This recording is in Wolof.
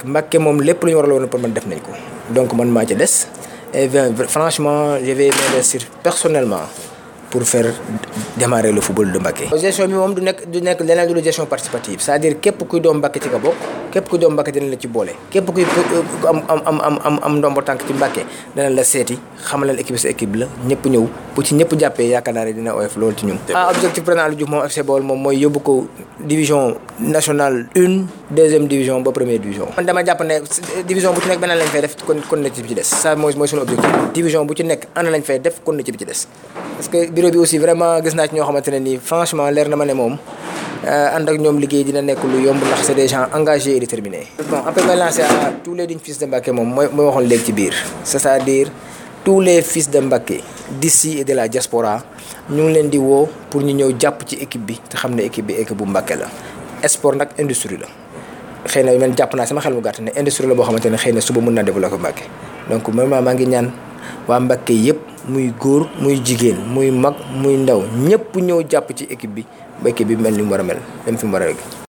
Mbacké moom lépp lu ñu war a woon pour man def nañ ko donc man maa ci des et franchement je vais m'investir personnellement pour faire démarrer le football de Mbacké. gestion bi moom du nekk du nekk leneen du gestion participative c'est-à-dire képp kuy doom Mbacké ci nga bokk képp kuy doom Mbacké dina la ci boole képp kuy am am am am am ndombo tànk ci Mbacké dana la seeti xamal leen équipe sa équipe la ñëpp ñëw bu ci ñëpp jàppee yaakaar naa ne dina oyof loolu ci ñun. ah objectif président Aliou Diouf moom FC Baol moom mooy yóbbu ko division nationale une deuxième division ba première division. man dama jàpp ne division bu ci nekk beneen lañ fay def kon kon na ci bi ci des ça mooy mooy suñu objectif division bu ci nekk ana lañ fay def kon na ci bi ci des parce que bureau bi aussi vraiment gis naa ci ñoo xamante ne nii franchement leer na ma ne moom ànd ak ñoom liggéey dina nekk lu yomb ndax c'est des gens engagés et déterminés. bon après may lancer à tous les dignes fils de Mbacké moom mooy mooy waxoon léegi ci biir c'est-à-dire tous les fils de Mbacké d'ici et de la diaspora ñu ngi leen di woo pour ñu ñëw jàpp ci équipe bi te xam ne équipe bi équipe bu Mbacké la. sport nag industrie la xëy na man jàpp naa sama xel mu gàtt ne industrie la boo xamante ne xëy na suba mën naa développer Mbacké donc vraiment maa ngi ñaan waa Mbacké yëpp. muy góor muy jigéen muy mag muy ndaw ñëpp ñëw jàpp ci équipe bi ba équipe bi mel ni mu war a mel dem fi mu war a